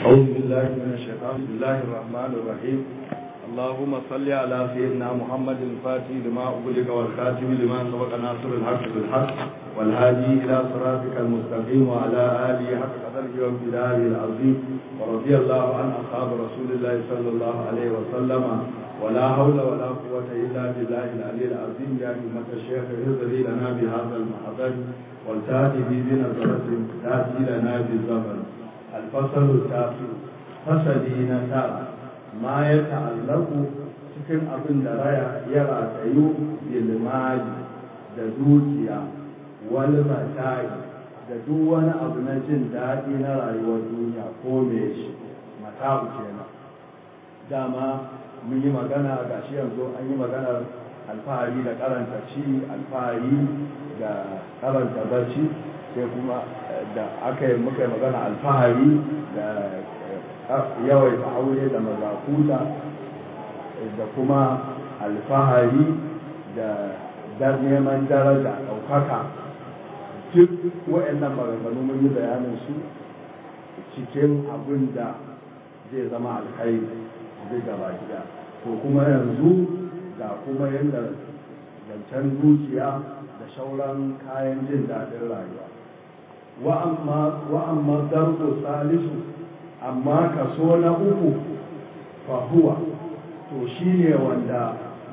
أعوذ بالله من الشيطان بسم الله الرحمن الرحيم اللهم صل على سيدنا محمد الفاتح لما أغلق والخاتم لما سبق ناصر الحق بالحق والهادي إلى صراطك المستقيم وعلى آله حق قدره وامتداره العظيم ورضي الله عن أصحاب رسول الله صلى الله عليه وسلم ولا حول ولا قوة إلا بالله العلي العظيم يا أئمة الشيخ اهدري لنا بهذا المحضر والتاتي بنظرة تأتي لنا بالزمن الفصل التاسع فصلي نتارا ما يتعلق cikin abin da raya ya ratayu bilmali da dukiya wani mata'i da duk wani abu na jin daɗi na rayuwar duniya ko me shi mata'u kenan dama mun yi magana ga shi yanzu an yi maganar alfahari da karanta ci alfahari da karanta barci sai kuma da aka yi muka yi magana alfahari da yawaita aure da mazakuta da kuma alfahari da neman daraja ɗaukaka duk waɗannan maganganu mun yi bayanin su cikin abin da zai zama alkhairi zai gaba gida to kuma yanzu ga kuma yadda zancen dukiya da shauran kayan jin daɗin rayuwa wa'amma darko salisu amma kaso na uku fahuwa to shi ne wanda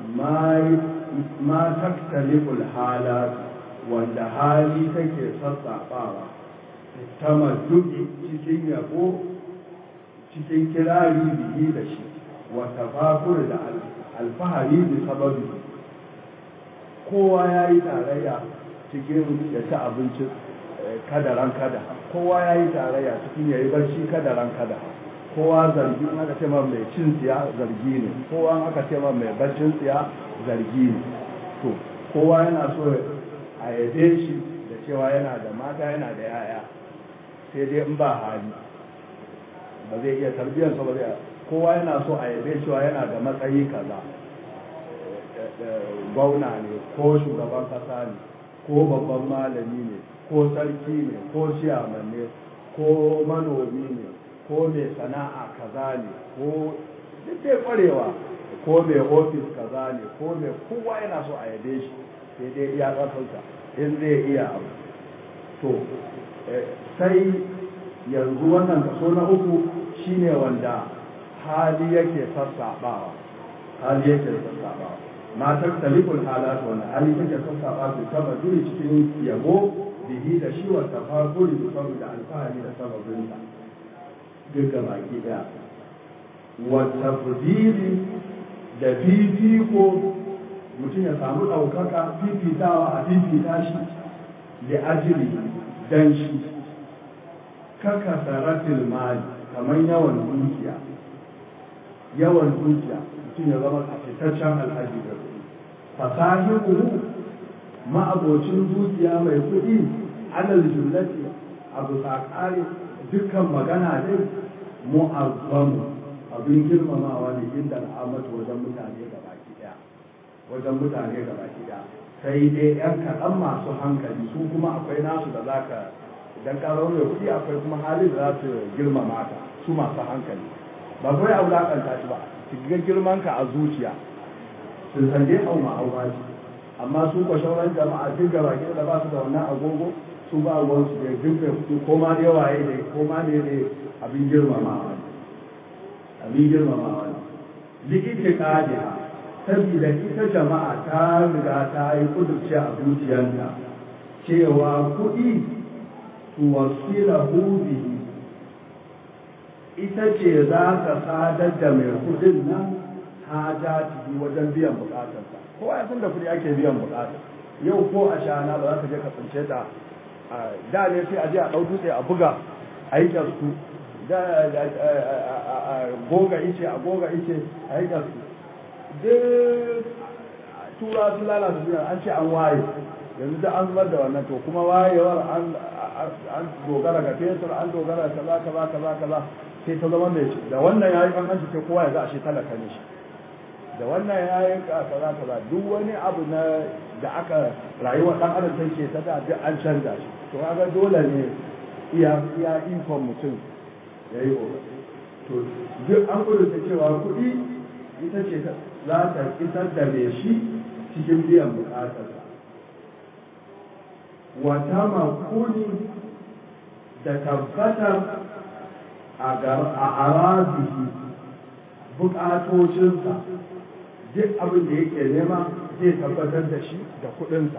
ma taktaliful halar wanda hali take sassaɓawa ta maduki cikin yabo cikin kirari biyi da shi wata fakur da alfahari da sababi kowa ya yi tarayya cikin ya ci abinci kadaran kada kowa ya yi tarayya cikin ya yi barci kadaran kada kowa zargi in aka ce ma mai cin tsiya zargi ne kowa aka ce ma mai barcin tsiya zargi ne to kowa yana so a yabe shi da cewa yana da mata yana da yaya sai dai in ba hali ba zai iya tarbiyyarsa ba zai kowa yana so a yabe cewa yana da matsayi kaza gwamna ne ko shugaban kasa ne ko babban malami ne ko sarki ne ko ciyaman ne ko manomi ne ko mai sana'a kaza ne ko duk dai kwarewa ko mai ofis kaza ne ko mai kowa yana so a yabe shi sai dai iya ƙasarsa in zai iya abu to sai yanzu wannan kaso na uku shine wanda hali yake sassaɓawa hali yake sassaɓawa matar taliful halat wanda hali take sassaɓa su taba duri cikin yabo bihi da shi wa tafakuri da saboda alfahari da sababinsa duka baki daya wa tafdili da fifiko mutum ya samu ɗaukaka fifitawa a fifita shi da ajiri dan shi kaka saratil mali kamar yawan dukiya yawan dukiya mutum ya zama a fitaccen alhaji da kuɗi fasahihu ma'abocin dukiya mai kuɗi alal jumlati abu sakari dukkan magana ne mu'azzamu abin girmamawa ne inda al'amatu wajen mutane gabaki daya wajen mutane gabaki daya sai dai yan kaɗan masu hankali su kuma akwai nasu da zaka idan ka mai kuɗi akwai kuma halin da za su girmama ka su masu hankali ba kawai a wulaƙanta shi ba ki ga girman ka a zuciya sun san dai hau ma hau ce amma su ko shauran jama'a duk gaba da ba su da wannan agogo su ba ruwan su da duk da kuɗi ko ma dai waye ne ko ma ne ne abin girmamawa ne abin girmamawa ne likita kadiha saboda ita jama'a ta riga ta yi kudurci a zuciyarta cewa kuɗi tuwasilahu bihi ita ce za ta sadar da mai kudin nan hajati wajen biyan bukatarsa kowa ya san da kudi ake biyan bukatar yau ko a shana ba za ka je ka tsince ta da ne sai a je a ɗau dutse a buga a yi su da a goga ice a goga ice a yi su duk tura su lalata duniya an ce an waye yanzu da an zubar da wannan to kuma wayewar an dogara ga fetur an dogara kaza kaza kaza kaza sai ta zama mai da wannan yayi an hanci sai kowa ya ga ashe talaka ne shi da wannan yayi kaza kaza duk wani abu na da aka rayuwa dan adam take ta da duk an canza shi to kaga dole ne iya iya ikon mutum yayi to duk an kudurta cewa kuɗi ita ce za ta isar da mai shi cikin biyan bukatarsa wata makuni da tabbatar a arazihi bukatocinsa duk abin da yake nema zai tabbatar da shi da kuɗinsa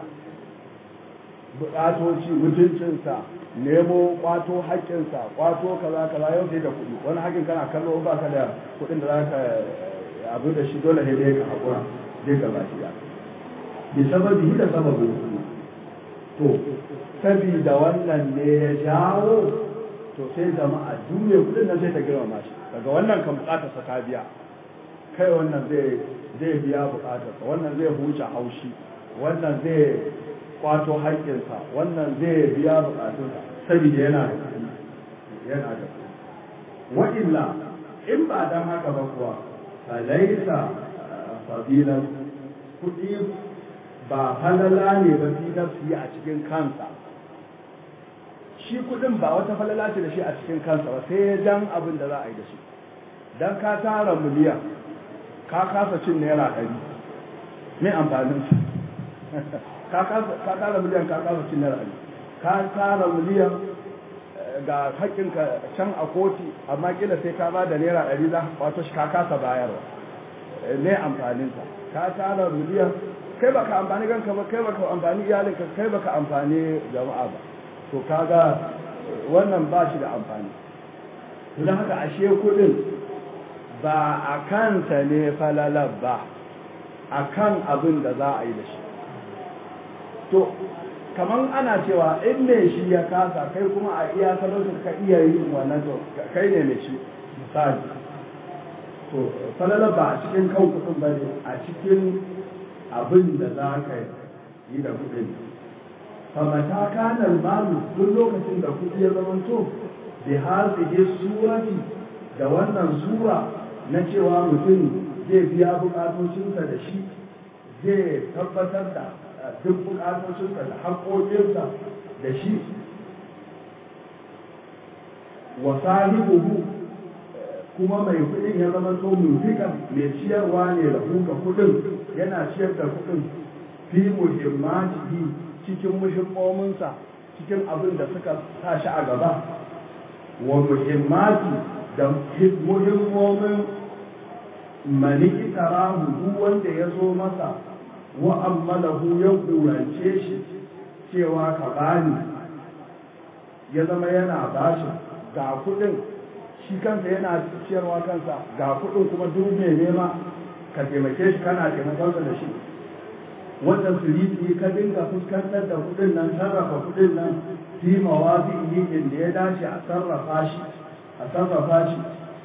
bukatoci mutuncinsa nemo kwato haƙƙinsa kwato kaza kaza yau sai da kuɗi wani haƙƙin kana kallo ba ka da kuɗin da za ka abu da shi dole ne dai ka haƙura zai ka baki ya bi sababi da sababin kuɗi to sabida wannan ne ya jawo to sai jama'a duniya kuɗin nan sai ta girmama shi daga wannan kan buƙatarsa ta biya kai wannan zai zai biya buƙatarsa wannan zai huce haushi wannan zai kwato haƙƙinsa wannan zai biya buƙatunsa saboda yana da kuɗi yana da kuɗi wa illa in ba dan haka ba kuwa falaisa fadilan kuɗi ba falala ne ba fi nafsi a cikin kansa shi kuɗin ba wata falala ce da shi a cikin kansa ba sai dan abin da za a yi da shi dan ka tara miliyan ka kasa cin naira ɗari me amfanin su ka tara miliyan ka kasa cin naira ɗari ka tara miliyan ga haƙƙinka can a koti amma kila sai ka ba da naira ɗari za wato shi ka kasa bayarwa ne amfaninsa ka tara miliyan kai baka amfani ganka ba kai baka amfani iyalinka kai baka amfani jama'a ba to kaga wannan ba shi da amfani don haka ashe kuɗin ba a kansa ne falalar ba a kan abin da za a yi da shi to kamar ana cewa in mai shi ya kasa kai kuma a iya talautin ka iya yin wannan to kai ne mai shi misali to falalar ba a cikin kan kudin ba ne a cikin abin da za ka yi da kudin famata kanar malu duk lokacin da kudi ya zamanto bi hazihi surati da wannan sura na cewa mutum zai biya bukatocinsa da shi zai tabbatar da duk bukatocinsa da haƙoƙinsa da shi wa sahibuhu kuma mai kuɗin ya zama to munfikan mai ciyarwa ne da kuka kuɗin yana ciyar da kuɗin fi muhimmatihi cikin muhimmominsa cikin abin da suka sa shi a gaba wa muhimmati da muhimmomin mani itarahu duk wanda ya zo masa wa ammalahu ya kurance shi cewa ka bani ya zama yana bashi ga kudin shi kansa yana ciyarwa kansa ga kudin kuma duk mai nema ka taimake shi kana taimakonsa da shi wanda siriti ka dinga fuskantar da kudin nan sarrafa kudin nan fi mawazi'i inda ya dace a sarrafa shi a sarrafa shi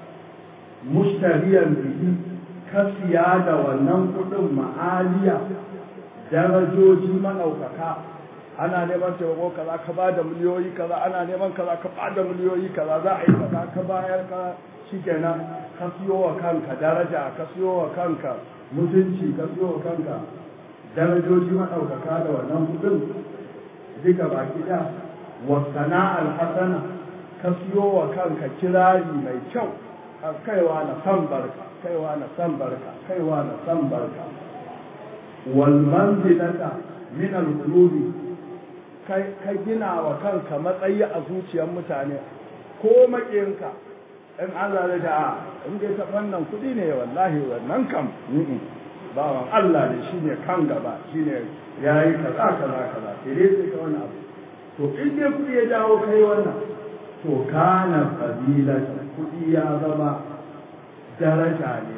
mushtariyan bihi kasiya da wannan kudin ma'aliya darajoji maɗaukaka ana neman taimako kaza ka ba da miliyoyi kaza ana neman kaza ka ba da miliyoyi kaza za a yi kaza ka bayar ka shikenan ka siyo wa kanka daraja ka siyo wa kanka mutunci ka siyo wa kanka darajoji maɗaukaka da wannan kudin duka baki da wa sana'al hasana ka siyo wa kanka kirari mai kyau kaiwa na san barka kaiwa na san barka kaiwa na san barka wal manzilata min al qulubi kai ka gina wa kanka matsayi a zuciyar mutane ko makiyinka in Allah ya da in dai ta wannan kudi ne wallahi wannan kam bawan Allah ne shine kan gaba shine yayi kaza kaza kaza sai dai sai ka wannan abu to in dai kudi ya dawo kai wannan to kana fadilata kudi ya zama daraja ne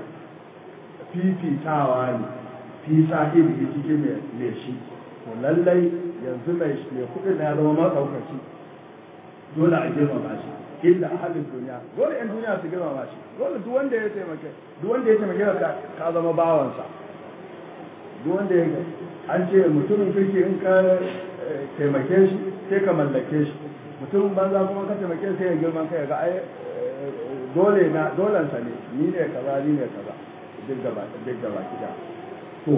fifitawa ne fi sahibi cikin mai shi to lallai yanzu mai mai kudin ya zama maɗaukaci dole a girmama shi illa ahalin duniya dole yan duniya su girmama shi dole duk wanda ya taimake duk wanda ya taimake ka ka zama bawansa duk wanda ya an ce mutumin kirki in ka taimake shi sai ka mallake shi mutumin banza kuma ka taimake sai ya girman kai ga ai dole na dolansa ne ni ne kaza ni ne kaza duk gaba duk gaba kida to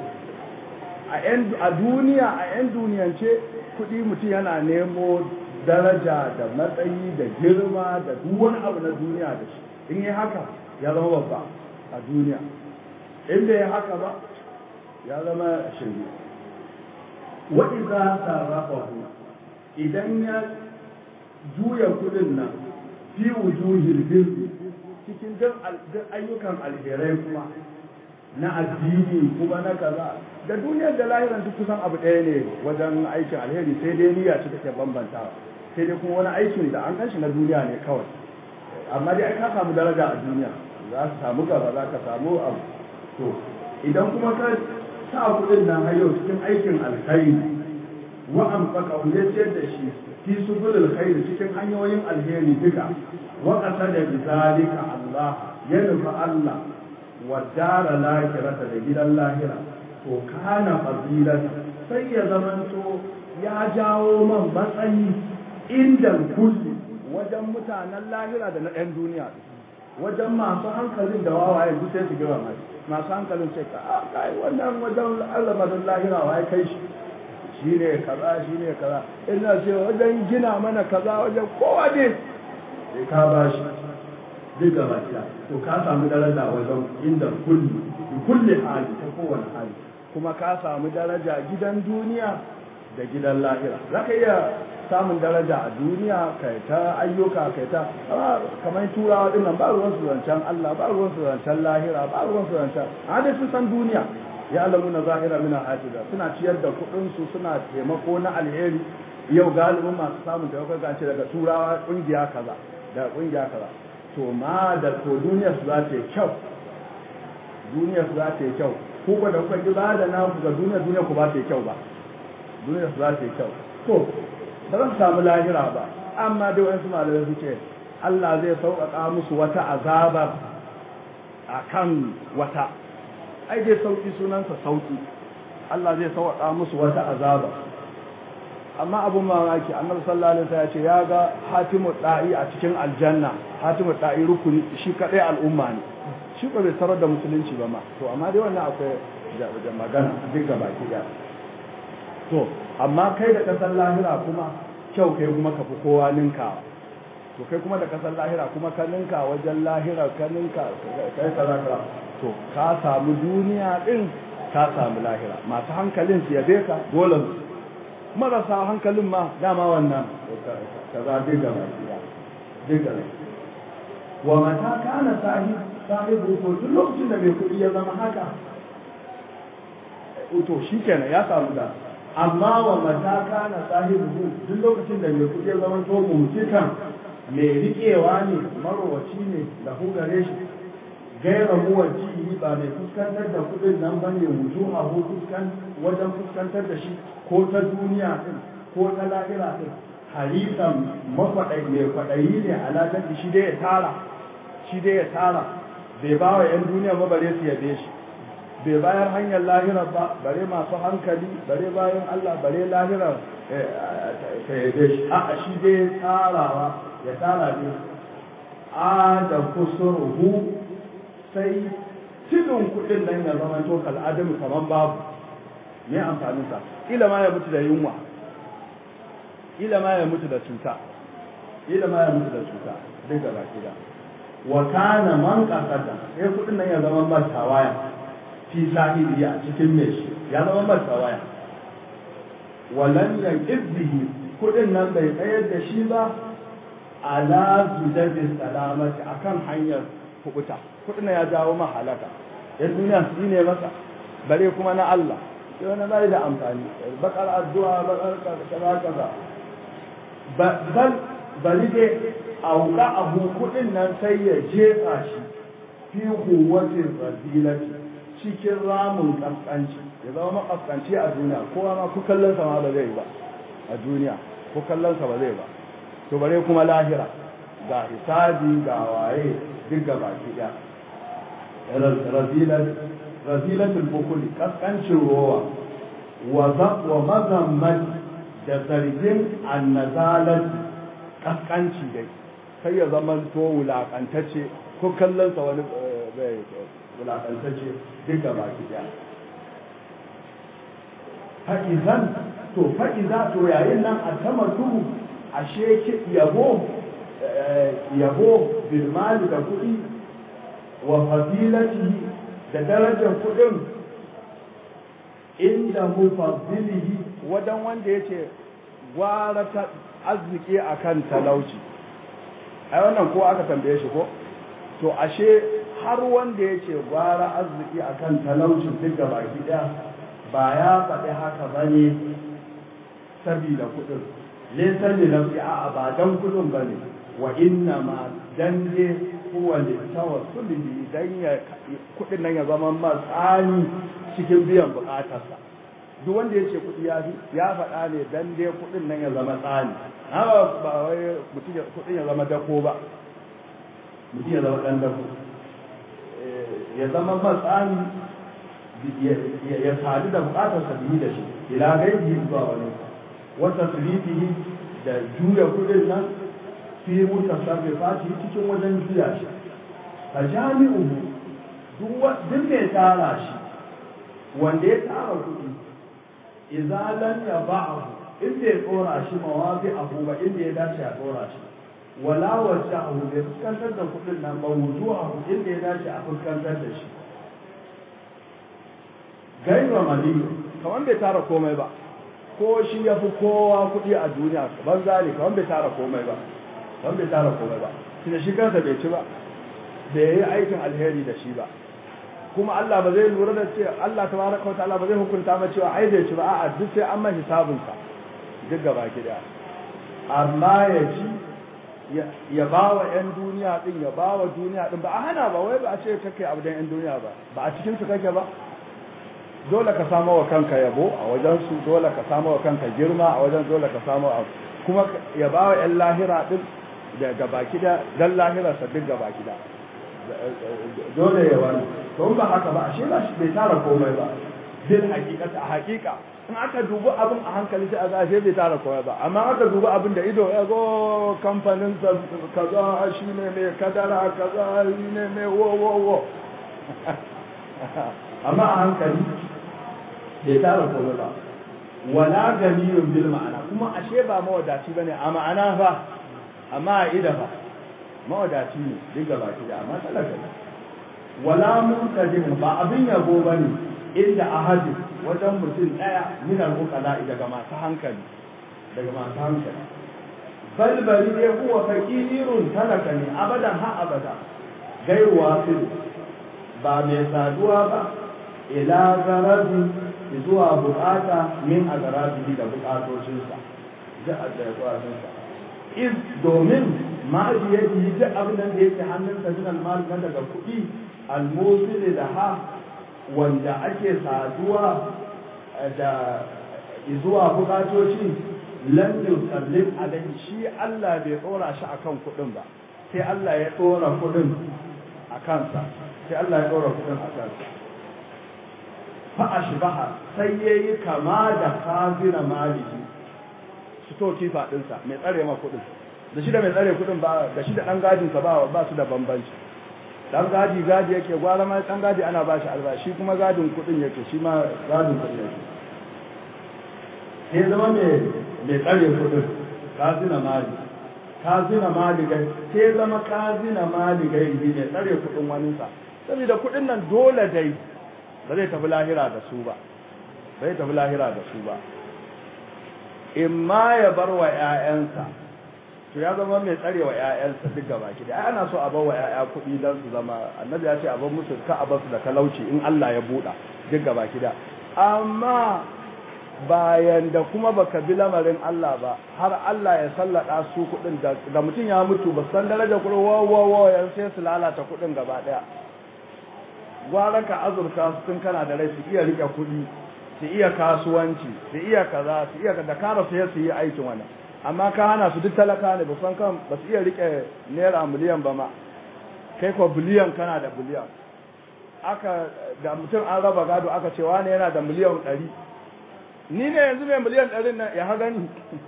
a yan a duniya a yan duniyance kuɗi mutum yana nemo daraja da matsayi da girma da duk wani abu na duniya da shi in yi haka ya zama babba a duniya in bai haka ba ya zama shirme wa idza sarrafahu idan ya juya kudin nan fi wujuhil birri cikin duk ayyukan alherai kuma na addini kuma na kaza da duniyar da lahiran duk kusan abu ɗaya ne wajen aikin alheri sai dai niyya ce take bambantawa sai dai kuma wani aikin da an kanshi na duniya ne kawai amma dai ai ka samu daraja a duniya za ka samu gaba za ka samu abu to idan kuma ka sa kuɗin nan har yau cikin aikin alkhairi wa amfaka ya ciyar da shi fi subulul khair cikin hanyoyin alheri duka wa qasada bi zalika Allah ya nufi Allah wa dara lahirata da gidan lahira to kana fadilata sai ya zamanto ya jawo man matsayi inda kulli wajen mutanen lahira da na ɗan duniya wajen masu hankalin da wawaye duk sai su gira mai masu hankalin sai ka kai wannan wajen alamarin lahira waye kai shi shi ne kaza shi ne kaza ina ce wajen gina mana kaza wajen kowa ne sai ka ba shi duk gaba ɗaya to ka samu daraja wajen inda kulli kulli hali ta kowane hali kuma ka samu daraja gidan duniya da gidan lahira za ka iya samun daraja a duniya kai ta ayyuka kai ta kamar turawa din nan ba ruwan su zancen Allah ba ruwan su zancen lahira ba ruwan su zancen a dai sun san duniya ya alamu na zahira mina hatiza suna ciyar da kuɗin su suna taimako na alheri yau galibin masu samun taimako ga ce daga turawa kungiya kaza da kungiya kaza to ma da to duniyar su za ta yi kyau duniyar su za ta yi kyau ko ba da kuka ki ba da naku ga duniya duniya ku ba ta yi kyau ba duniyar su za ta yi kyau to ba zan samu lahira ba amma dai wasu malamai suke Allah zai sauƙaƙa musu wata azabar a kan wata ai dai sauƙi sunansa sauƙi Allah zai sauƙaƙa musu wata azabar amma abun mamaki annabi sallallahu alaihi wasallam ya ce ya ga hatimu da'i a cikin aljanna hatimu da'i rukuni shi kadai al'umma ne shi ko bai tarar da musulunci ba ma to amma dai wannan akwai da magana duk gaba ki to amma kai da kasar lahira kuma kyau kai kuma ka fi kowa ninka to kai kuma da kasar lahira kuma ka ninka wajen lahira ka ninka kai kaza kaza to ka samu duniya din ka samu lahira masu hankalin su yabe ka dole marasa hankalin ma dama wannan kaza diga ba diga wa mata kana sahib sahibu to duk lokacin da mai kuɗi ya zama haka to shikenan ya samu da amma wa mata kana sahibu duk lokacin da mai kuɗi ya zama to mumtikan mai riƙewa ne marowaci ne da hugare shi gaira muwaji ba mai fuskantar da kuɗin nan ba ne wuju a fuskan wajen fuskantar da shi ko ta duniya din ko ta lahira din harisan makwaɗai mai kwaɗayi ne alaƙar shi dai ya tara shi dai ya tara bai ba wa 'yan duniya ba bare su yabe shi bai bayar hanyar lahirar ba bare masu hankali bare bayan Allah bare lahirar ta yabe shi a shi dai tsarawa ya tsara ne a da kusurhu sai tudun kudin nan ya zama to kal'adamu kamar babu me amfanin sa ila ma ya mutu da yunwa ila ma ya mutu da cuta ila ma ya mutu da cuta duk da baki da wa kana man qasada sai kudin nan ya zama ba tawaya fi sahibi a cikin mai shi ya zama ba tawaya walan yanqidhi kudin nan bai tsayar da shi ba ala zujabi salamati akan hanyar kubuta kudin ya jawo ma halaka yan duniya su ne masa bare kuma na Allah sai wani bai da amfani bakar addu'a bakar kaza kaza bal bari dai auka abu kudin nan sai ya jefa shi fi huwatin radilati cikin ramin kaskanci ya zama makaskanci a duniya kowa ma ku kallon sa ma ba zai ba a duniya ku kallon sa ba zai ba to bare kuma lahira ga hisabi ga waye duk ga baki da razilatul bukuli kaskancin rowa wa mazamman da zargin annazalar kaskanci dai sai ya zama to wulakantacce ko kallonsa wani wulakantacce duk ga baki da fa'izan to fa'iza to yayin nan a sama tuhu ashe yabo yabo bilmali da kuɗi wa fadilati da darajar kuɗin inda mufaddilihi wadan wanda yace gwara ta arziki akan talauci ai wannan ko aka tambaye shi ko to ashe har wanda yace gwara arziki akan talauci duk da baki daya ba ya faɗi haka bane sabida kuɗin laysa li nafsi a ba dan kuɗin bane wa inna ma dan je huwa li tawassuli dan ya kuɗin nan ya zama matsani cikin biyan bukatarsa duk wanda ya ce kuɗi ya fi ya faɗa ne dan dai kuɗin nan ya zama tsani haka ba wai mutum kuɗin ya zama dako ba mutum ya zama ɗan dako ya zama matsani ya sadu da bukatarsa biyu da shi ila gaibi zuwa wani wata sirifihi da juya kuɗin nan fi mutasarrifati cikin wajen juya shi a jami'u duk mai tara shi wanda ya tara kuɗi izalan ya ba'ahu inda ya tsora shi mawazi abu ba inda ya dace a tsora shi wala wacce abu bai fuskantar da kuɗin nan ba wuzu abu inda ya dace a fuskantar da shi gaiba mali kamar bai tara komai ba ko shi ya fi kowa kuɗi a duniya banza ne kamar bai tara komai ba kamar bai tara komai ba tunda shi kansa bai ci ba bai yi aikin alheri da shi ba kuma Allah ba zai lura da cewa Allah tabaraka wa ta'ala ba zai hukunta ba cewa ai bai ci ba a'a duk sai an mai hisabun sa duk gaba ki da amma ya ci ya ba wa ƴan duniya din ya ba wa duniya din ba a hana ba wai ba a ce kake abu dan ƴan duniya ba ba a cikin su kake ba dole ka samu wa kanka yabo a wajen su dole ka samu wa kanka girma a wajen dole ka samu kuma ya ba wa ƴan lahira din da gaba ki da dan lahira sa duk gaba ki da dole ya wani to ba haka ba ashe ba shi bai tara komai ba bil haqiqati a haqiqa in aka dubi abin a hankali sai a ga ashe bai tara komai ba amma aka dubi abin da ido ya go kamfanin sa kaza shi ne mai kadara kaza shi ne mai wo wo wo amma a hankali bai tara komai ba wala ganiyun bil ma'ana kuma ashe ba mawadaci bane a ma'ana fa amma a ida fa mawadaci ne duk gaba ki da amma talaka ne wala muntajin ba abin yabo bane inda ahadi wajen mutum daya min al-uqala daga masu hankali daga masu hankali bal bari dai huwa fakirun talaka ne abadan ha abada gairu wasil ba mai saduwa ba ila garabi zuwa bukata min a garabi da bukatocinsa da bukatocinsa iz domin ma'ajiyar duk abin da yake hannunsa min almal na daga kuɗi almusili da ha wanda ake saduwa da zuwa bukatoci lam yusallim alaihi shi Allah bai tsora shi akan kuɗin ba sai Allah ya tsora kuɗin a kansa sai Allah ya tsora kuɗin a kansa fa ashbaha sai yayi kama da kazina maliki to kifa dinsa mai tsare ma kudin da shi da mai tsare kudin ba da shi da dan gadin sa ba ba su da bambanci dan gadi gadi yake gwara ma dan gadi ana bashi albashi kuma gadin kudin yake shi ma gadin kudin yake sai zama mai mai tsare kudin kazina mali kazina mali gai sai zama kazina mali gai ne mai tsare kudin wani sa saboda kudin nan dole dai ba zai tafi lahira da su ba bai tafi lahira da su ba in ma ya bar wa ‘ya'yansa, to ya zama mai tsare wa ‘ya'yansa duk gaba ki da ana so a bar wa ‘ya'ya kuɗi don su zama annabi ya ce a bar musu ka a basu da talauci in Allah ya buɗa duk gaba ki da amma bayan da kuma baka bi lamarin Allah ba har Allah ya sallada su kuɗin da mutum ya mutu ba san daraja kuɗin wa wa wa yan sai su lalata kuɗin gaba ɗaya gwara ka azurta su tun kana da rai su iya riƙe kuɗi su iya kasuwanci su iya kaza su iya da kara su su yi aikin wannan amma ka hana su duk talaka ne ba san kan ba su iya rike naira miliyan ba ma kai ko biliyan kana da biliyan aka da mutum an raba gado aka ce wani yana da miliyan ɗari ni ne yanzu mai miliyan ɗarin nan ya gani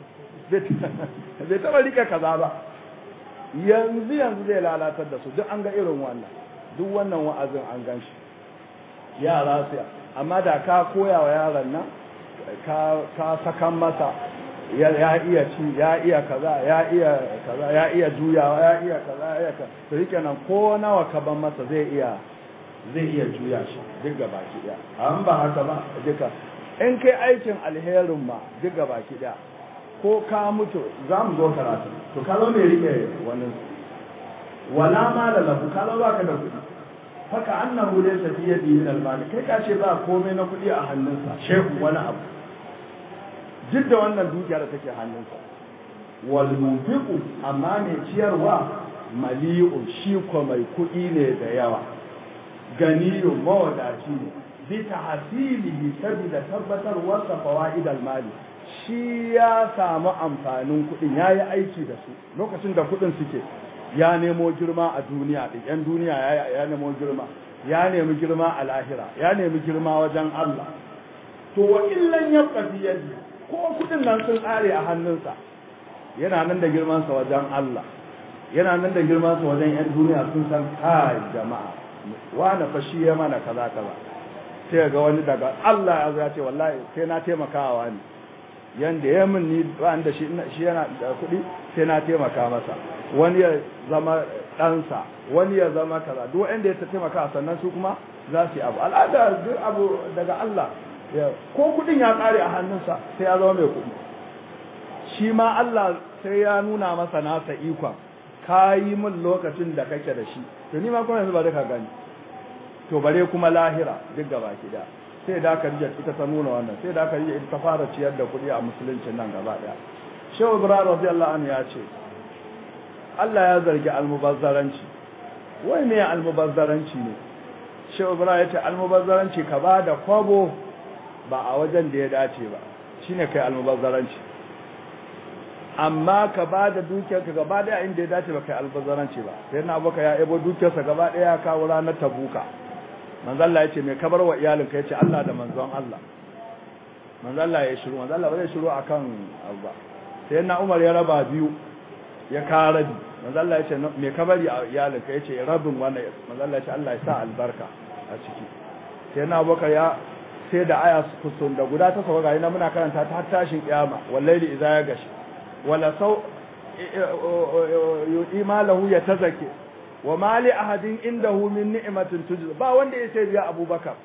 bai taɓa rike kaza ba yanzu yanzu zai lalatar da su duk an ga irin wannan duk wannan wa'azin an gan shi yara su amma da ka koya wa yaron nan ka sakan masa ya iya ci ya iya kaza ya iya kaza ya iya juyawa ya iya kaza ya iya kaza to yake nan ko nawa ka ban masa zai iya zai iya juya shi duk ga baki daya an ba haka ba duka in kai aikin alherin ma duk ga baki daya ko ka mutu za mu zo karatu to ka zo mai rike wani wala ma da lahu ka zo baka da kuɗi haka annahu laysa fi yadihi min al kai ka ce ba komai na kuɗi a hannunsa shehu wani abu duk da wannan dukiya da take hannunsa wal munfiqu amma mai ciyarwa mali'u shi ko mai kuɗi ne da yawa ganiyu mawadaci ne bi tahsilihi sabida tabbatar wasa fawaid al mali shi ya samu amfanin kuɗin yayi aiki da su lokacin da kuɗin suke ya nemo girma a duniya din yan duniya ya nemo girma ya nemi girma a lahira ya nemi girma wajen Allah to wa illan yabqa fi yadi ko kudin nan sun tsare a hannunsa yana nan da girmansa wajen Allah yana nan da girmansa wajen 'yan duniya sun san kai jama'a wani fa shi ya mana kaza kaza sai ga wani daga Allah ya zo ya ce wallahi sai na taimakawa wani yanda ya min ni da shi shi yana da kuɗi sai na taimaka masa wani ya zama ɗansa wani ya zama kaza duk wanda ya taimaka sannan su kuma za su yi abu al'ada duk abu daga Allah ko kudin ya kare a hannunsa sai ya zama mai kudi shi ma Allah sai ya nuna masa nasa ikon ka yi min lokacin da kake da shi to ni ma kuma yanzu ba duka gani to bare kuma lahira duk gaba ki da sai da aka rija ita ta nuna wannan sai da aka rija ita ta fara ciyar da kudi a musuluncin nan gaba daya shehu ibrahim radiyallahu anhu ya ce Allah ya zargi almubazzaranci wai me almubazzaranci ne shehu ibrahim ya ce almubazzaranci ka ba da kwabo ba a wajen da ya dace ba shine kai almubazzaranci amma ka ba da dukiyarka gaba daya inda ya dace ba kai almubazzaranci ba sai na abuka ya ebo dukiyarsa gaba daya ya kawo ranar tabuka manzo Allah yace mai kabar wa iyalinka yace Allah da manzon Allah manzo Allah ya shiru manzo Allah ba zai shiru akan abu ba sai na Umar ya raba biyu ya ka rabi manzo Allah yace mai kabari a iyalinka yace rabin wannan manzo Allah yace Allah ya sa albarka a ciki sai na Abubakar ya sai da aya kusun da guda ta sauka na muna karanta ta har tashin kiyama wallahi idza ya gashi wala sau imalahu ya tazake wa mali ahadin indahu min ni'matin tujza ba wanda ya sai biya abubakar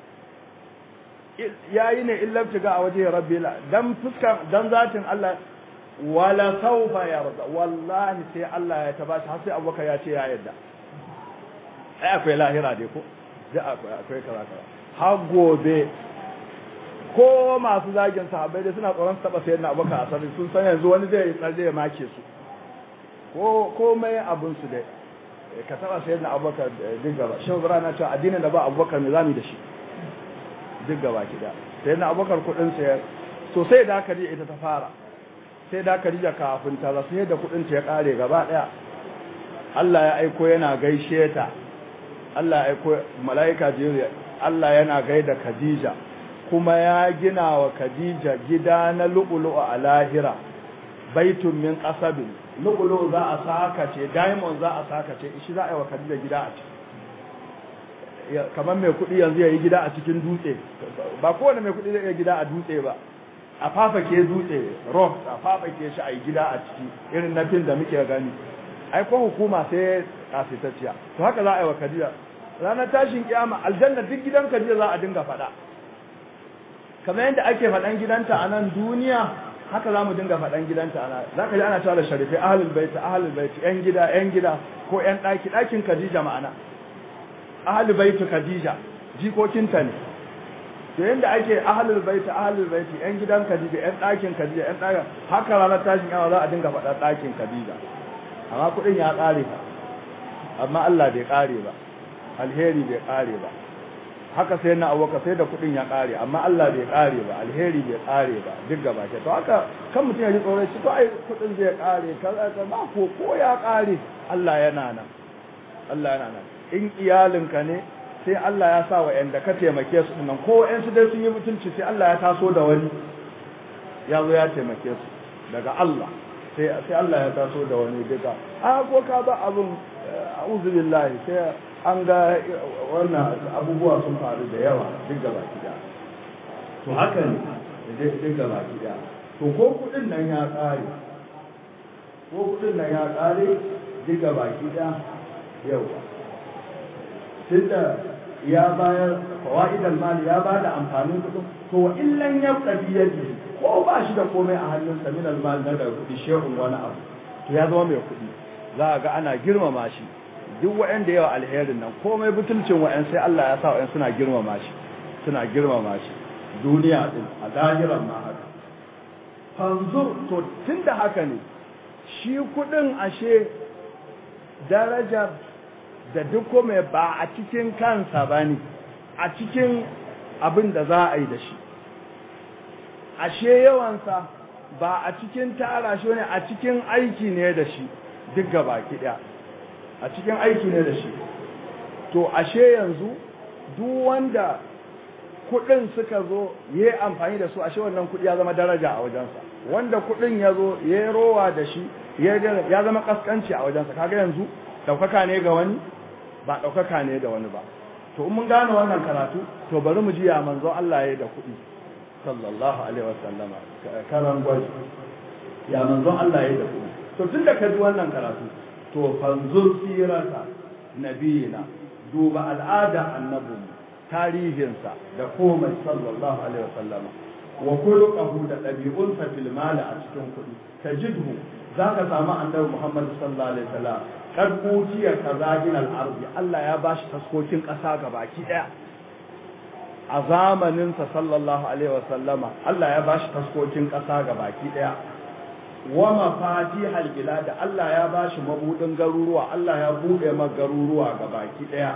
yayi ne illa tiga a waje rabbi la dan fuska dan zatin Allah wala sawfa yarda wallahi sai Allah ya tabashi har sai abubakar ya ce ya yarda ai akwai lahira dai ko da akwai akwai kaza kaza har gobe ko masu zagin sahabbai dai suna tsoron su taba sayyidina abubakar a sarri sun san yanzu wani zai tsalle ya make su ko komai abin su dai ka taba sayyidina abubakar duk gaba shi zura na cewa addinin da ba abubakar me zamu da shi duk gaba ki da sayyidina abubakar kudin sa so sai da aka ita ta fara sai da aka rija kafin ta rasu sai da kudin ta ya kare gaba daya Allah ya aiko yana gaishe ta Allah ya aiko malaika jibril Allah yana gaida Khadija kuma ya gina wa Khadija gida na lu'ulu'u a lahira baitun min qasabin lu'ulu'u za a saka ce diamond za a saka ce shi za a yi wa Khadija gida a ciki kamar mai kuɗi yanzu ya yi gida a cikin dutse ba kowane mai kuɗi zai iya gida a dutse ba a fafake dutse rock a fafake shi a yi gida a ciki irin na fin da muke gani ai ko hukuma sai kasitacciya to haka za a yi wa Khadija ranar tashin kiyama aljanna duk gidan Khadija za a dinga faɗa kamar yadda ake faɗan gidanta a nan duniya haka za mu dinga faɗan gidanta a nan za ka ji ana cewa da sharifi ahalul baiti ahalul baiti yan gida yan gida ko yan ɗaki ɗakin Khadija ma'ana ahalul baiti Khadija jikokinta ne to yadda ake ahalul baiti ahalul baiti yan gidan Khadija yan ɗakin Khadija yan ɗakin haka ranar tashin yawa za a dinga faɗa ɗakin Khadija amma kuɗin ya ƙare amma Allah bai ƙare ba alheri bai ƙare ba haka sai na abuka sai da kudin ya kare amma Allah bai kare ba alheri bai kare ba duk gaba ke to haka kan mutum ya ji tsoron shi to ai kudin zai kare kaza kaza ba ko ko ya kare Allah yana nan Allah yana nan in iyalinka ne sai Allah ya sa wa yanda ka taimake su nan ko ƴan su dai sun yi mutunci sai Allah ya taso da wani ya zo ya taimake su daga Allah sai sai Allah ya taso da wani duka a ko ka ba abun a'udhu billahi sai an ga wannan abubuwa sun faru da yawa duk gaba gida to haka ne duk gaba gida to ko kudin nan ya kare ko kudin nan ya kare diga baki da yawa tunda ya bayar fawaidal mali ya ba da amfanin kudin to illan ya kadi yaji ko ba shi da komai a hannunsa min almal na da kudi shehun wani abu to ya zama mai kudi za a ga ana girmama shi duk waɗanda yawa alherin nan komai butulcin wa'yan sai Allah ya sa wa'yan suna girmama shi suna girmama shi duniya din a lahiran ma haka fanzur to tunda haka ne shi kudin ashe darajar da duk mai ba a cikin kansa ba ne a cikin abin da za a yi da shi ashe yawansa ba a cikin tara shi ne a cikin aiki ne da shi duk gaba ɗaya a cikin aiki ne da shi to ashe yanzu duk wanda kudin suka zo ya yi amfani da su ashe wannan kudi ya zama daraja a wajensa wanda kudin ya zo ya yi rowa da shi ya zama kaskanci a wajensa kaga yanzu daukaka ne ga wani ba daukaka ne da wani ba to in mun gane wannan karatu to bari mu ji ya manzo Allah ya da kudi sallallahu alaihi wasallama karan gwaji ya manzo Allah ya da kudi to tunda ka ji wannan karatu to fanzur sirata nabiyina duba al'ada annabinmu tarihinsa da komai sallallahu alaihi wasallam wa khuluquhu da dabi'unsa fil mali a cikin kuɗi tajidhu zaka samu annabi Muhammad sallallahu alaihi wasallam kad utiya kazajin al-ardi Allah ya bashi taskokin ƙasa gabaki daya a zamanin sa sallallahu alaihi wasallama Allah ya bashi taskokin ƙasa gabaki daya wa mafatihal bilad Allah ya bashi mabudin garuruwa Allah ya bude ma garuruwa gabaki daya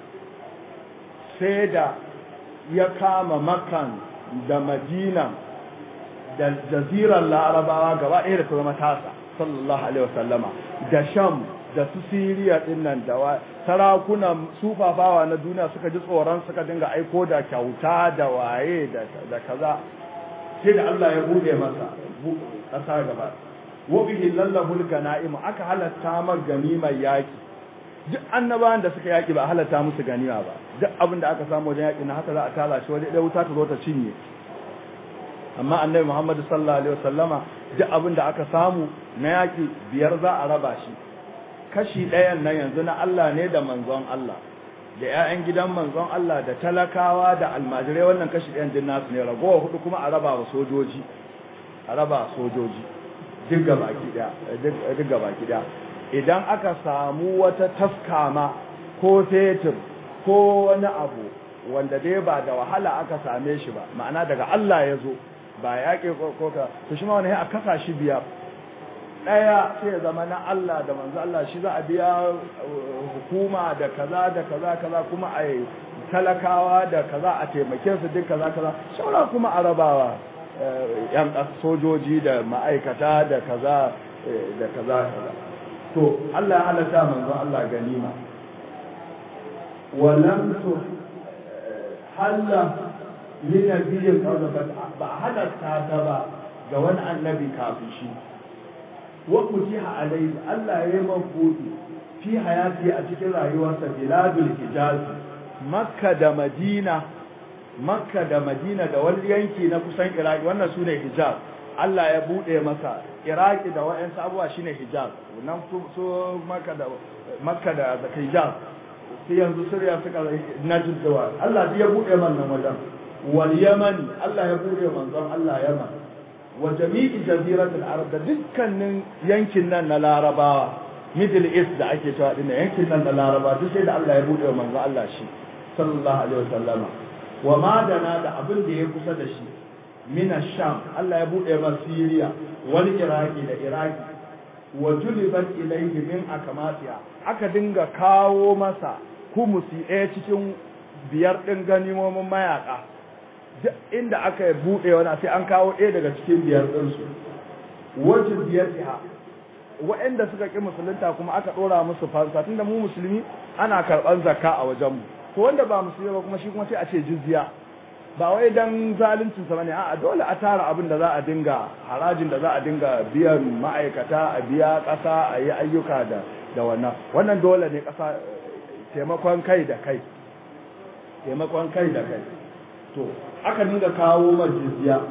sai da ya kama makan da madina da jazirar larabawa gaba ɗaya da ta zama tasa sallallahu alaihi wasallama da sham da su siriya din nan da sarakunan sufafawa na duniya suka ji tsoron suka dinga aiko da kyauta da waye da kaza sai da Allah ya bude masa ƙasa gaba wa bihi lallahu al aka halatta mar ganimar yaki duk annabawan da suka yaki ba halatta musu ganima ba duk abin da aka samu wajen yaki na haka za a tala shi wajen ɗaya wuta ta zo ta cinye amma annabi Muhammad sallallahu alaihi wasallama duk abin da aka samu na yaki biyar za a raba shi kashi ɗayan nan yanzu na Allah ne da manzon Allah da ƴaƴan gidan manzon Allah da talakawa da almajirai wannan kashi ɗayan din nasu ne ragowa hudu kuma a raba wa sojoji a raba sojoji duk gabaki ɗaya duk gabaki ɗaya idan aka samu wata taskama ko fetur ko wani abu wanda dai ba da wahala aka same shi ba ma'ana daga Allah ya zo ba yaƙi ko ka to shi ma wani a kasa shi biyar ɗaya sai ya zama na Allah da manzo Allah shi za a biya hukuma da kaza da kaza kaza kuma a talakawa da kaza a taimake su duk kaza kaza shaura kuma a rabawa yan sojoji da ma'aikata da kaza da kaza kaza to Allah ya halatta manzo Allah ganima walam tu halla li nabiyyin qawla ba halatta ta ba ga wani annabi kafin shi wa kutiha alayhi Allah ya yi mabudi fi hayati a cikin rayuwarsa biladul hijaz makka da madina makka da madina da wani yanki na kusan iraki wannan sune hijaz Allah ya bude masa iraki da wa'ansu abubuwa shine hijaz nan su makka da makka da hijaz sai yanzu suriya suka najd da Allah ya bude man nan wajen wal yaman Allah ya bude manzon Allah yaman wa jami'i jaziratul arab da dukkanin yankin nan na larabawa middle east da ake cewa dinnan yankin nan na laraba duk sai da Allah ya bude wa manzo Allah shi sallallahu alaihi wasallama wa ma dana da abin da ya kusa da shi min sham Allah ya bude ma Syria wal Iraki da Iraki wa julibat ilayhi min akamatiya aka dinga kawo masa humusi ɗaya cikin biyar ɗin ganimomin mayaka duk inda aka buɗe wani sai an kawo ɗaya daga cikin biyar ɗinsu wajen biyar ha waɗanda suka ƙi musulunta kuma aka ɗora musu fansa tunda mu musulmi ana karɓar zakka a wajenmu to wanda ba musulmi ba kuma shi kuma sai a ce jizya ba wai dan zaluncin sa bane a'a dole a tara abin da za a dinga harajin da za a dinga biyan ma'aikata a biya ƙasa a yi ayyuka da da wannan wannan dole ne ƙasa taimakon kai da kai taimakon kai da kai to aka dinga kawo ma jizya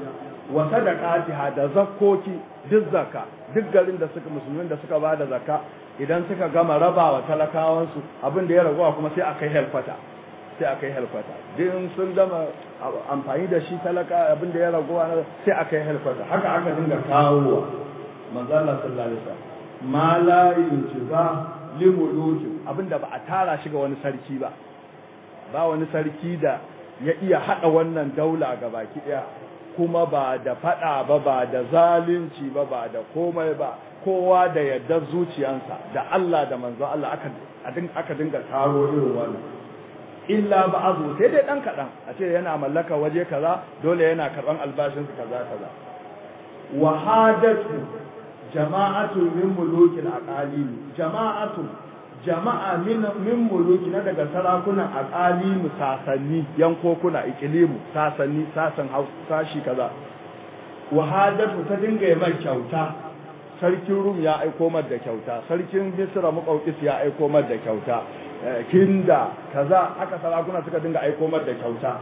wa sadaqatiha da zakkoki duk zakka duk garin da suka musulmin da suka bada zakka idan suka gama rabawa talakawansu abin da ya ragowa kuma sai akai helfata sai akai helfata din sun gama amfani da shi talaka abin da ya ragowa sai akai helfata haka aka dinga kawowa manzo Allah sallallahu alaihi wasallam ma la yunjiza limuluki abinda ba a tara shi ga wani sarki ba ba wani sarki da ya iya hada wannan daula ga baki daya kuma ba da fada ba ba da zalunci ba ba da komai ba kowa da yadda zuciyansa da Allah da manzo Allah aka aka dinga taro irin wannan illa ba'azu sai dai dan kadan a ce yana mallaka waje kaza dole yana karban albashin kaza kaza wa hadatu jama'atu min mulukil aqalim jama'atu jama'a min min muluki na daga sarakunan aqalimu sasanni yankokuna ikilimu sasanni sasan sashi kaza wahadatu ta dinga yi mai kyauta sarkin rum ya aiko mar da kyauta sarkin misra muqawqis ya aiko mar da kyauta kinda kaza aka sarakuna suka dinga aiko mar da kyauta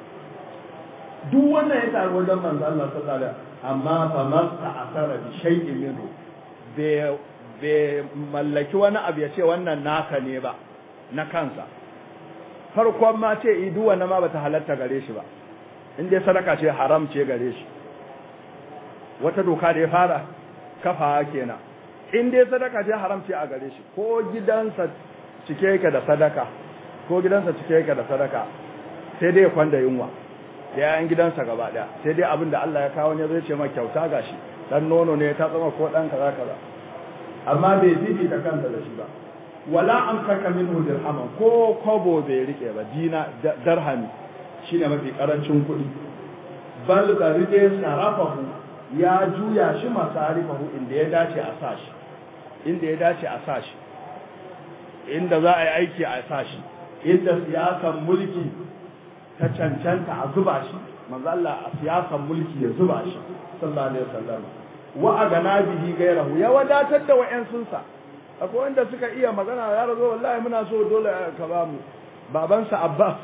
duk wannan ya taru wajen manzo Allah sallallahu alaihi amma fa masta asara bi shay'in minhu bai mallaki wani abu ya ce wannan naka ne ba na kansa farkon ma ce idu wannan ma bata halatta gare shi ba in dai sadaka ce haram ce gare shi wata doka da ya fara kafa kenan in dai sadaka ce haram ce a gare shi ko gidansa cike yake da sadaka ko gidansa cike yake da sadaka sai dai kwanda yunwa da yayan gidansa gaba daya sai dai abin da Allah ya kawo ne zai ce ma kyauta gashi dan nono ne ta tsama ko dan kaza kaza amma bai fifita kansa da shi ba wala an saka minhu dirhaman ko kobo bai rike ba dina darhami shine mafi karancin kuɗi bal garide sarafahu ya juya shi masarifahu inda ya dace a sashi inda ya dace a sashi inda za a yi aiki a sashi inda siyasan mulki ta cancanta a zuba shi manzo Allah a siyasan mulki ya zuba shi sallallahu alaihi wasallam wa agana bihi gairahu ya wadatar da wa'yansunsa akwai wanda suka iya magana ya razo wallahi muna so dole ka ba mu babansa Abbas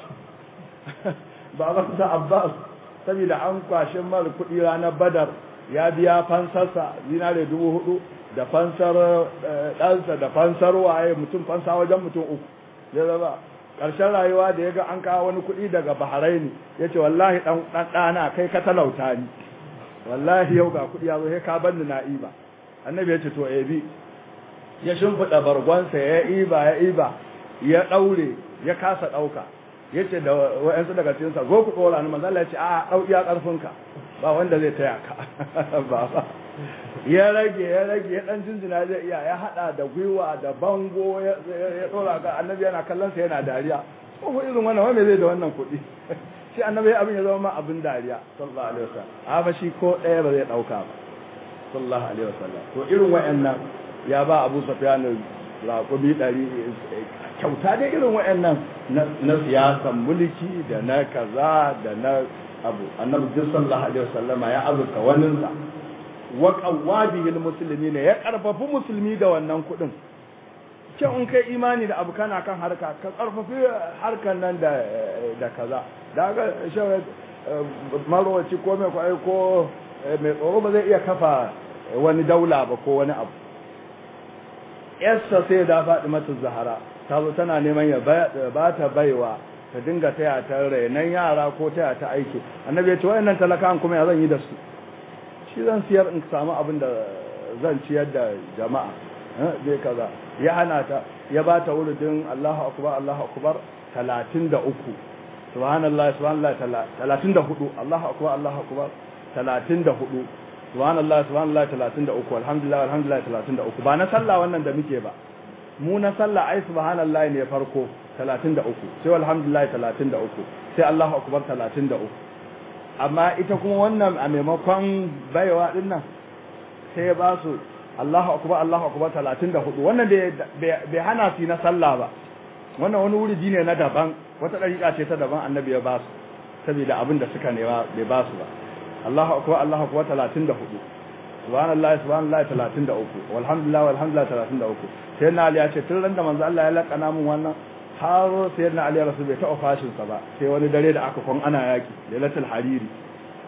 babansa Abbas saboda an kwashe mar kuɗi ranar Badar ya biya fansarsa zinare dubu hudu da fansar ɗansa da fansar waye mutum fansa wajen mutum uku zai zaba ƙarshen rayuwa da ya ga an kawo wani kuɗi daga Bahraini ya ce wallahi ɗan ɗana kai ka talauta ni wallahi yau ga kuɗi ya zo sai ka banni na iba annabi ya ce to ebi ya shimfiɗa bargonsa ya iba ya iba ya ɗaure ya kasa ɗauka ya ce da wa'yansu daga cikinsa zo ku ɗora ni manzala ya ce a ɗau iya ƙarfinka ba wanda zai taya ka ba ba ya rage ya rage ya ɗan jinjina zai iya ya haɗa da gwiwa da bango ya ɗora ga annabi yana kallon sa yana dariya ko irin wannan wanda zai da wannan kuɗi shi annabi abin ya zama ma abin dariya sallallahu alaihi wasallam amma shi ko ɗaya ba zai ɗauka ba sallallahu alaihi wasallam to irin wayannan ya ba Abu Sufyan raƙumi ɗari kyauta dai irin wayannan na siyasan mulki da na kaza da na abu annabi sallallahu alaihi wasallam ya azurta waninsa wa qawwabihi almuslimin ya karfafi musulmi da wannan kuɗin ce in kai imani da abu kana kan harka ka karfafi harkan nan da da kaza da ga shawar marwaci ko mai kwaye ko mai tsoro ba zai iya kafa wani daula ba ko wani abu yarsa sai da faɗi mata zahara ta zo tana neman ya ba ta baiwa ta dinga taya ta rainan yara ko taya ta aiki annabi ya ce wayannan talakan kuma ya zan yi da su shi zan siyar in samu abin da zan ciyar da jama'a zai kaza ya hana ta ya ba ta wurudin Allahu akbar Allahu akbar 33 subhanallah subhanallah 34 Allahu akbar Allahu akbar 34 subhanallah subhanallah 33 alhamdulillah alhamdulillah 33 ba na sallah wannan da muke ba mu na sallah ai subhanallah ne farko 33 sai alhamdulillah 33 sai Allahu akbar 33 amma ita kuma wannan a maimakon baiwa din nan sai ba su Allahu akbar Allahu akbar 34 wannan bai hana su na sallah ba wannan wani wuri ne na daban wata dariƙa ce ta daban annabi ya ba su saboda abin da suka nema bai ba su ba Allahu akbar Allahu akbar 34 subhanallahi subhanallahi 33 walhamdulillah walhamdulillah 33 sai na Ali ya ce tun ran da manzo Allah ya lakana mun wannan har sai na Ali rasul bai taɓa fashin sa ba sai wani dare da aka kon ana yaki lailatul hariri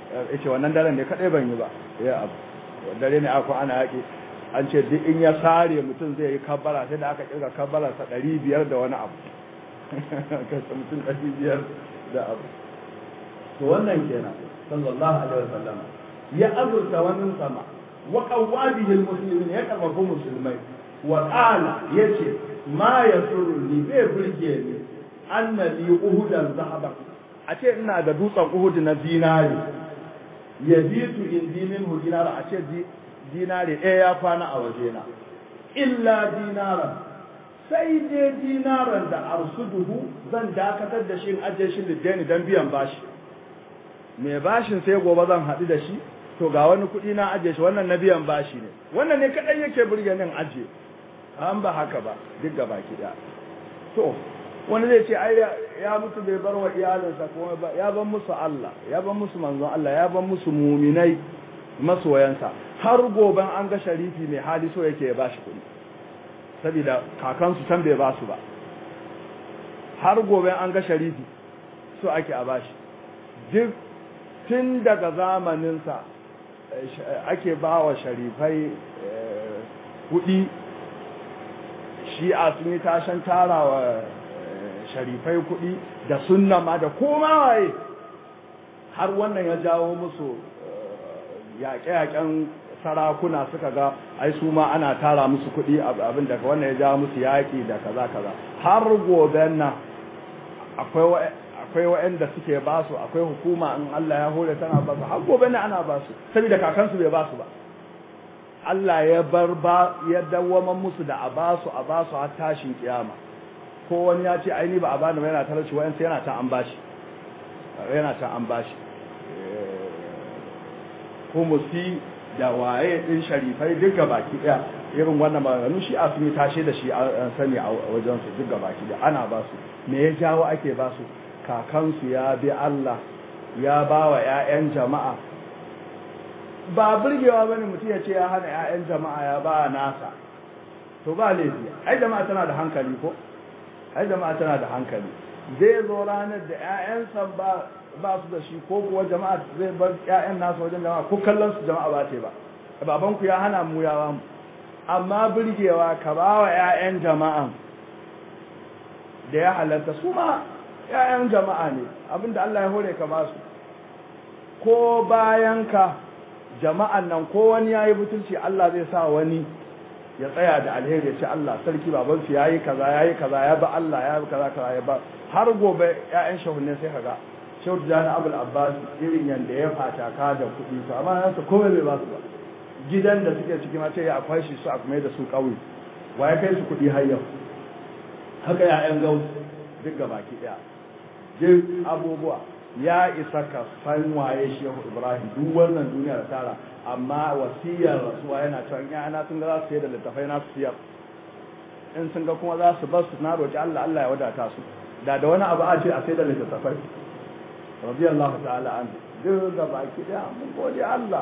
yace wannan daren ne kadai ban yi ba ya abu dare ne aka ana yaki an ce duk in ya sare mutum zai yi kabbara sai da aka kirga kabbara sa 500 da wani abu kasa mutum 500 da abu to wannan kenan sallallahu alaihi wasallam ya azurta wani sama wa qawadihi almuslimin ya karfafa musulmai wa qala yace ma yasurni bai burge ni anna li uhudan zahaban a ce ina da dutsen uhud na zinari yabitu indi minhu dinara a ce dinari ɗaya ya kwana a wajena illa dinaran sai dai dinaran da arsuduhu zan dakatar da shi in ajiye shi liddani don biyan bashi mai bashin sai gobe zan haɗu da shi to ga wani kuɗi na ajiye shi wannan na biyan bashi ne wannan ne kaɗai yake burge nin ajiye an ba haka ba duk gaba ki ɗaya to wani zai ce ai ya mutu bai bar wa iyalinsa kuma ba ya ban musu Allah ya ban musu manzon Allah ya ban musu muminai masoyansa har goben an ga sharifi mai hali so yake ya bashi kuɗi saboda kakansu can bai basu ba har goben an ga sharifi so ake a bashi duk tun daga zamaninsa ake ba wa sharifai kuɗi shi'a sun yi tashan tarawa sharifai kuɗi da sunna ma da koma waye har wannan ya jawo musu yaƙe-yaƙen sarakuna suka ga ai su ma ana tara musu kuɗi abin daga wannan ya jawo musu yaƙi da kaza kaza har gobe nan akwai akwai waɗanda suke ba su akwai hukuma in Allah ya hore tana ba su har gobe ne ana ba su saboda kakansu bai ba su ba Allah ya bar ba ya dawwama musu da a ba su a ba su har tashin kiyama ko wani ya ce aini ba a bani ba yana talauci wayansu yana ta an bashi yana ta an bashi humusi da waye din sharifai duka baki daya irin wannan maganganu shi a sun yi tashe da shi an sani a wajen su duka baki daya ana ba su me ya jawo ake ba su kakansu ya bi Allah ya ba wa ƴaƴan jama'a ba burgewa bane mutum ya ce ya hana ƴaƴan jama'a ya ba nasa to ba laifi ai jama'a tana da hankali ko ai jama'a tana da hankali zai zo ranar da ƴaƴansa ba ba su da shi ko kuwa jama'a zai bar ƴaƴan nasu wajen jama'a ko kallon su jama'a ba ce ba baban ku ya hana mu yawa mu amma burgewa ka ba wa ƴaƴan jama'a da ya halatta su ma ƴaƴan jama'a ne abinda Allah ya hore ka ba su ko bayan ka jama'an nan ko wani yayi butulci Allah zai sa wani ya tsaya da alheri ya ce Allah sarki baban su yayi kaza yayi kaza ya ba Allah ya kaza kaza ya ba har gobe ƴaƴan shahunne sai kaga shehu jani abul abbas irin yanda ya fata ka da kuɗi to amma nan su komai bai ba su ba gidan da suke ciki ma ce ya akwai shi su a kuma da su ƙauye wa ya kai su kuɗi har yau haka ƴaƴan gau duk gabaki ɗaya duk abubuwa ya isa ka san waye shehu ibrahim duk wannan duniya da tara amma wasiyar rasuwa yana cewa in yana sun ga za su sayar da littafai na su siyar in sun ga kuma za su bar su na roƙi Allah Allah ya wadata su da da wani abu a ce a sayar da littafai radiyallahu ta'ala an duk da baki daya mun gode Allah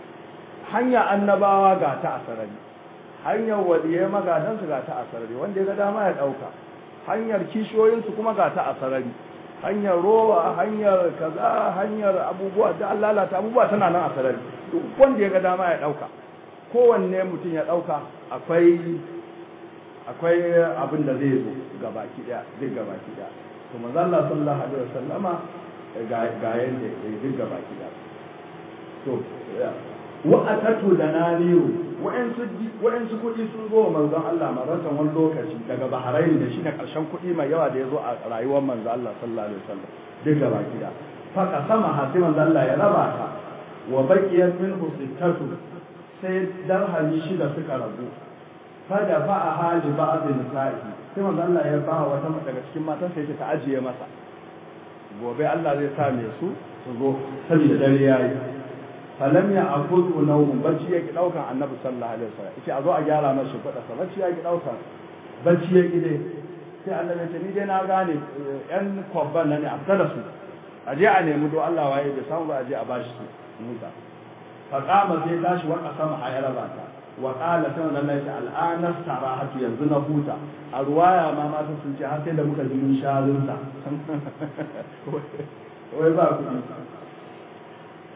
hanya annabawa ga ta asarari hanyar waliyai magadan su ga ta asarari wanda ya ga dama ya dauka hanyar kishiyoyin su kuma ga ta asarari hanyar rowa hanyar kaza hanyar abubuwa da Allah lalata abubuwa tana nan a sarari duk wanda ya ga dama ya dauka kowanne mutum ya dauka akwai akwai abin da zai zo gabaki daya zai gabaki daya to manzo Allah sallallahu alaihi wasallama ga ga yanda ya duk gabaki daya to wa atatu dananiru wa'ansu wa'ansu kudi sun zo manzon Allah maratan wani lokaci daga Bahrain da shi ne karshen kudi mai yawa da ya zo a rayuwar manzon Allah sallallahu alaihi wasallam duk gaba gida fa kasama hasi manzon Allah ya raba ta wa baqiyat minhu sittatu sai darhami shida suka rabu fa da fa a hali ba'd nisa'i sai manzon Allah ya ba wata daga cikin matan sai ta ajiye masa gobe Allah zai sa me su su zo saboda dare yayi falam ya akudu nawm bacci yake daukan annabi sallallahu alaihi wasallam yace a zo a gyara masa fada sa bacci yake daukan bacci yake dai sai annabi ce ni dai na gane yan kwabban nan ne a fita da su a je a nemi do Allah waye bai samu ba a je a bashi su musa fa qama sai tashi wa qasama a yaraba ta wa qala sai Allah ya ce al'ana sarahatu yanzu na huta a ruwaya ma ma sun ce har sai da muka ji mun sharunta wai ba ku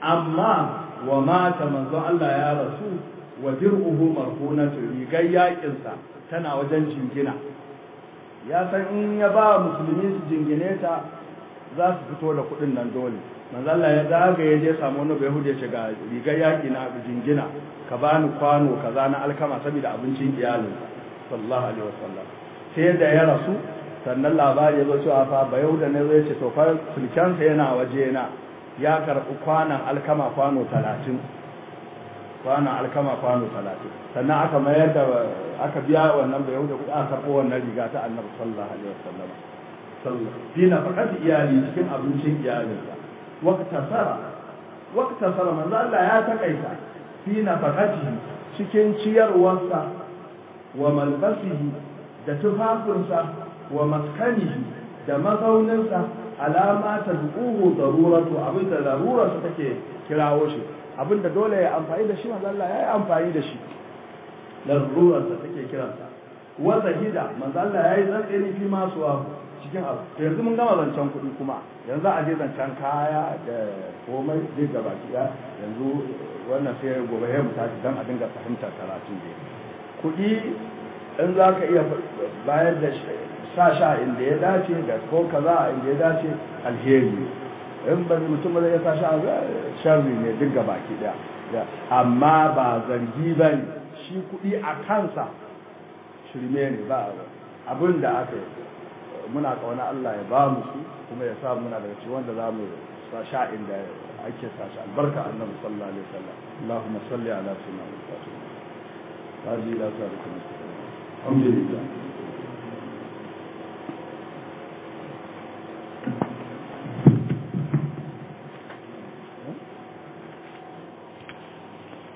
amma wa mata manzon Allah ya rasu wa dir'uhu marhunatu rigar yakinsa tana wajen jingina ya san in ya ba musulmi su jingine ta za su fito da kuɗin nan dole manzo Allah ya daga ya je samu wani bai hude ce ga rigar yaki na jingina ka bani kwano kaza na alkama saboda abincin iyalinsa sallallahu alaihi wasallam sai da ya rasu sannan labari ya zo cewa fa ba yau da ne zai ce to fa sulkensa yana waje na ya karɓi kwanan alkama kwano talatin kwanan alkama kwano talatin sannan aka mayar da aka biya wannan bai yau da kuɗi aka karɓo wannan riga ta annabi sallallahu alaihi wasallam fi na faƙati iyali cikin abincin iyalinsa wakta sara wakta sara manzo Allah ya takaita fi na faƙati cikin ciyarwarsa wa malbasihi da tufafinsa wa maskanihi da mazauninsa alama ta du'uhu daruratu abinda darurarsa take kirawo shi abinda dole ya amfani da shi manzo Allah ya yi amfani da shi darurarsa take kiransa wa zahida manzo Allah ya yi tsantseni fi masu wa cikin abu yanzu mun gama zancen kuɗi kuma yanzu a je zancen kaya da komai zai gaba kiya yanzu wannan sai gobe ya mutaci don a dinga fahimtar karatu ne kuɗi in za ka iya bayar da sa sha inda ya dace da ko kaza inda ya dace alheri in ba mutum ba zai sa sha sharri ne duk gaba ki da amma ba zargi ba ne shi kuɗi a kansa shirme ne ba abin da aka yi muna kauna Allah ya ba mu su kuma ya sa muna daga cikin wanda za mu sa sha inda ake sa shi albarka annabi sallallahu alaihi wasallam Allahumma salli ala sayyidina Muhammad wa ala alihi wa sahbihi alhamdulillah